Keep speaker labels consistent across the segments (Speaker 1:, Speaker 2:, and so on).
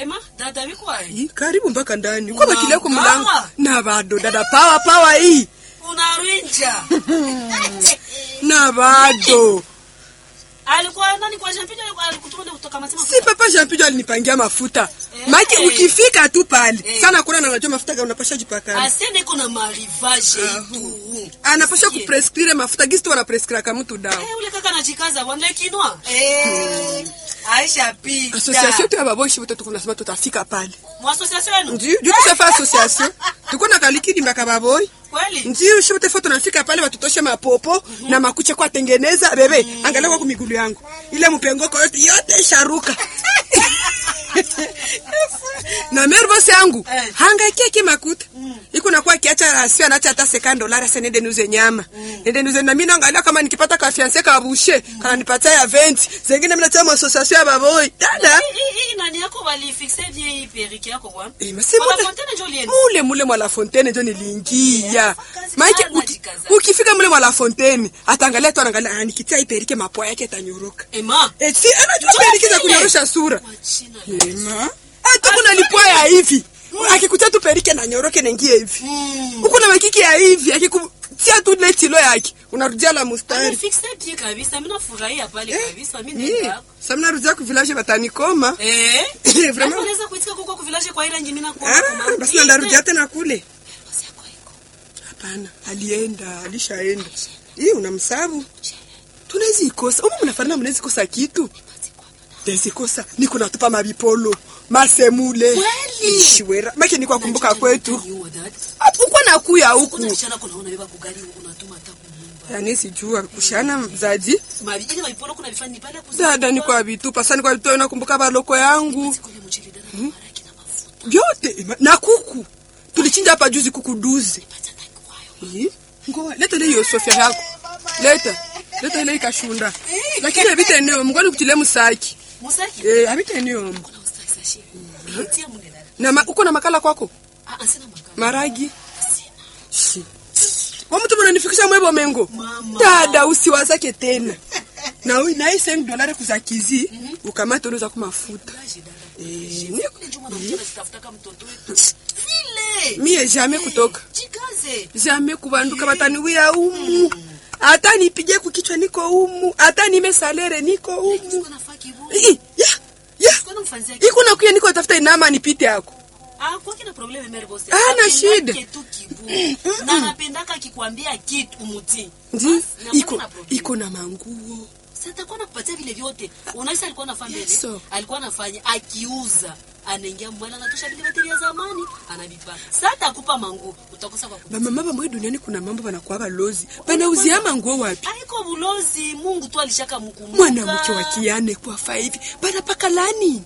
Speaker 1: Ema, dada vikwae.
Speaker 2: Ih, karibu mpaka ndani kwa bakili yako
Speaker 1: Unangawa.
Speaker 2: mlango na bado dada pawa pawa hii
Speaker 1: Unarwinja.
Speaker 2: na bado
Speaker 1: Alikuwa nani kwa Jean-Pierre alikuwa alikutuma kutoka Masema.
Speaker 2: si papa Jean Pido alinipangia mafuta
Speaker 1: Eh.
Speaker 2: maki ukifika tu pale
Speaker 1: Eh.
Speaker 2: sana kuna na unajua mafuta gani unapasha jipaka
Speaker 1: Asiende iko na marivage tu.
Speaker 2: anapasha
Speaker 1: Sikie.
Speaker 2: kuprescrire mafuta gisi tu wanaprescrire kama mtu dawa
Speaker 1: Eh, ule kaka anajikaza wande kinwa. Eh. Aisha pita.
Speaker 2: association tu ya baboshi wote tuko nasema tutafika pale
Speaker 1: Mwa association yenu?
Speaker 2: ndio ndio tushafa association tuko na kalikidi mbaka baboy
Speaker 1: Kweli?
Speaker 2: ndio shote foto tunafika pale watutoshe mapopo na makucha kwa tengeneza bebe angalia kwa migulu yangu ile mpengoko yote yote sharuka na mervos yangu
Speaker 1: Eh.
Speaker 2: hangaikia kimakuta iko nakuwa kiacha rasio anacha hata sekan dolari asa nende niuze nyama nende niuze na mimi naangalia kama nikipata ka fiance ka bushe kana nipatia ya 20 zingine mimi nacha association ya baboy dada
Speaker 1: Hii- hii- hii nani yako walifixe bien hii perike yako bwana?
Speaker 2: Eh, masi
Speaker 1: Kwa
Speaker 2: mule-
Speaker 1: Fontaine ndio ulienda?
Speaker 2: mule mule mwa la fontaine njo niliingia
Speaker 1: kazi
Speaker 2: maike
Speaker 1: sana,
Speaker 2: uki,
Speaker 1: jikaza.
Speaker 2: ukifika mule mwa la fontaine ataangalia tu anaangalia ah, nikitia iperike mapua yake itanyoroka
Speaker 1: Ema.
Speaker 2: eh, si anajua
Speaker 1: Njoo
Speaker 2: perike za
Speaker 1: vile.
Speaker 2: kunyorosha sura
Speaker 1: Kwa jina la-
Speaker 2: ema hata kuna lipua ya hivi akikutia tu perike na nyoroke naingia hivi
Speaker 1: Mm.
Speaker 2: huko na makiki ya hivi akikutia tu ile tilo yake unarudia la mustari
Speaker 1: Amefixe bien kabisa. Mimi nafurahia pale kabisa. Mimi
Speaker 2: Eh,
Speaker 1: nenda.
Speaker 2: sasa mnarudia ku village batanikoma
Speaker 1: Eh?
Speaker 2: Vraiment.
Speaker 1: Vraiment unaweza kuitika kuko ku village kwa ile nyingine na kwa.
Speaker 2: ah, basi na ndarudia tena kule Hapana, alienda, alishaenda. Hii unamsabu. Tunaweza ikosa. Umu mnafanana mnaweza kosa kitu. Tezi kosa. Niko natupa mabipolo, masemule.
Speaker 1: Kweli?
Speaker 2: Ishwera. Maki niko kumbuka kwetu.
Speaker 1: Ni dad.
Speaker 2: Hapo kwa nakuya
Speaker 1: Kuna
Speaker 2: huku.
Speaker 1: mchana kuna unaona beba kugari unatuma hata kunyumba.
Speaker 2: Yaani sijua kushana mzazi.
Speaker 1: Mabi ile maipolo kuna vifani pale kuzi.
Speaker 2: Dada ni kwa vitupa. Sasa ni kwa vitupa nakumbuka baloko yangu.
Speaker 1: Kule mchele dada na maraki na mafuta.
Speaker 2: Vyote na kuku. Tulichinja hapa juzi kuku duzi.
Speaker 1: Pata na kwayo.
Speaker 2: Eh? Ngoa, leta ile hiyo sofia yako. Leta. Leta ile ikashunda. Lakini habita eneo mngoni kutile musaki.
Speaker 1: Musaki.
Speaker 2: Eh, habita eneo mbo.
Speaker 1: Kuna ustaki sashi. Tia munde dada.
Speaker 2: Na ma, uko na makala kwako?
Speaker 1: Ah, asina makao.
Speaker 2: Maragi.
Speaker 1: Sina.
Speaker 2: Shi. Wa mtu mnanifikisha mwebo mengo.
Speaker 1: Mama.
Speaker 2: Dada usiwazake tena. Na ui na hii 5 dolari kuzakizi ukamata unaweza kumafuta.
Speaker 1: Kaji dada.
Speaker 2: Eh,
Speaker 1: Ni kule juma na mchana tutafutaka mtoto wetu. Vile.
Speaker 2: mie jamais kutoka.
Speaker 1: Jikaze.
Speaker 2: Jamais kubanduka bataniwia umu. Hata nipige kukichwa niko umu. Hata nime salere niko umu.
Speaker 1: Siko nafaa kibu.
Speaker 2: Ih, Ya. Ya.
Speaker 1: Siko namfanzia kibu.
Speaker 2: Iko nakuya niko tafuta inama nipite yako.
Speaker 1: Ah, kwa kina probleme mere bosi.
Speaker 2: Ah, na
Speaker 1: Apendake
Speaker 2: shida.
Speaker 1: tu kibu. Na anapendaka akikwambia kitu umuti.
Speaker 2: Ndi
Speaker 1: Basi, na
Speaker 2: iko
Speaker 1: mbona problem?
Speaker 2: iko na manguo.
Speaker 1: Sasa atakuwa nakupatia vile vyote. Unaisa alikuwa anafanya mbele.
Speaker 2: Yeso.
Speaker 1: Alikuwa anafanya akiuza. Anaingia mwala anatosha vile bateri ya zamani, anavipa. Sasa atakupa manguo, utakosa kwa kupa.
Speaker 2: Bamama bamwe duniani kuna mambo banakuwa balozi. Banauzia manguo wapi?
Speaker 1: Haiko bulozi, Mungu tu alishaka mkumbuka.
Speaker 2: Mwanamke wa kiane kwa fa hivi. Banapaka lani?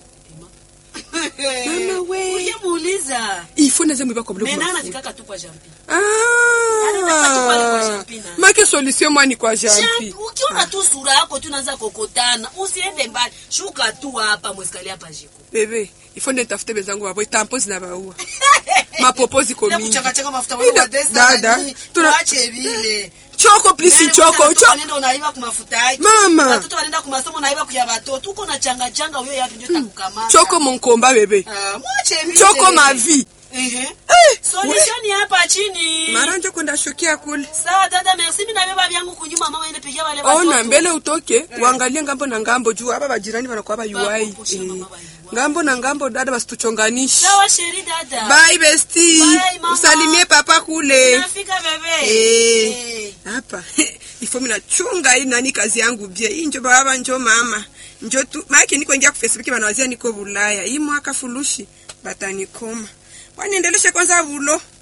Speaker 2: Mama we.
Speaker 1: Ukimuuliza.
Speaker 2: Ifo naze mwiba kwa blogu.
Speaker 1: Mena
Speaker 2: mafuta.
Speaker 1: anafikaka tu kwa jampi. Anataka tu pale kwa
Speaker 2: Ah.
Speaker 1: Jampi na-
Speaker 2: Make solution mwani kwa jampi.
Speaker 1: Jampi, ukiona tu sura yako tu unaanza kokotana, usiende mbali. Shuka tu hapa mwesikali hapa jiko.
Speaker 2: Bebe, ifo nde tafute bezangu wabo tampo zinabaua. Mapopo ziko
Speaker 1: Bila
Speaker 2: mingi.
Speaker 1: kuchakachaka mafuta
Speaker 2: Ida-
Speaker 1: wewe wa desa
Speaker 2: dada,
Speaker 1: na nini,
Speaker 2: tuna-
Speaker 1: tuache vile.
Speaker 2: Choko please
Speaker 1: Yaani
Speaker 2: choko.
Speaker 1: watoto
Speaker 2: Choko.
Speaker 1: wanaenda unaiba kwa mafuta yake.
Speaker 2: Mama.
Speaker 1: Watoto wanaenda kwa masomo unaiba kwa ya watoto. Uko na changa changa huyo yapi ndio takukamata.
Speaker 2: Choko monkomba bebe.
Speaker 1: Ah, mwache vile.
Speaker 2: Choko mavi.
Speaker 1: Ehe.
Speaker 2: Eh,
Speaker 1: Solution ni hapa chini.
Speaker 2: Maranja kwenda shokia kule.
Speaker 1: Sawa dada, merci mimi nabeba vyangu kunyuma mama ende pigia wale watoto.
Speaker 2: ona mbele utoke uangalie ngambo na ngambo juu hapa bajirani wanakuwa bayuai
Speaker 1: Bakumbushe mama bayuai.
Speaker 2: ngambo na ngambo dada basituchonganishe
Speaker 1: Sawa sheri dada.
Speaker 2: bye besti
Speaker 1: Bye, mama.
Speaker 2: usalimie papa kule
Speaker 1: Nafika bebe.
Speaker 2: Eh.
Speaker 1: Eh.
Speaker 2: hapa ifo mina chunga hii nani kazi yangu bie hii njo baba njo mama njo tu maake niko ingia ku facebook banawazia niko bulaya hii mwaka fulushi batanikoma waniendeleshe kwanza vulo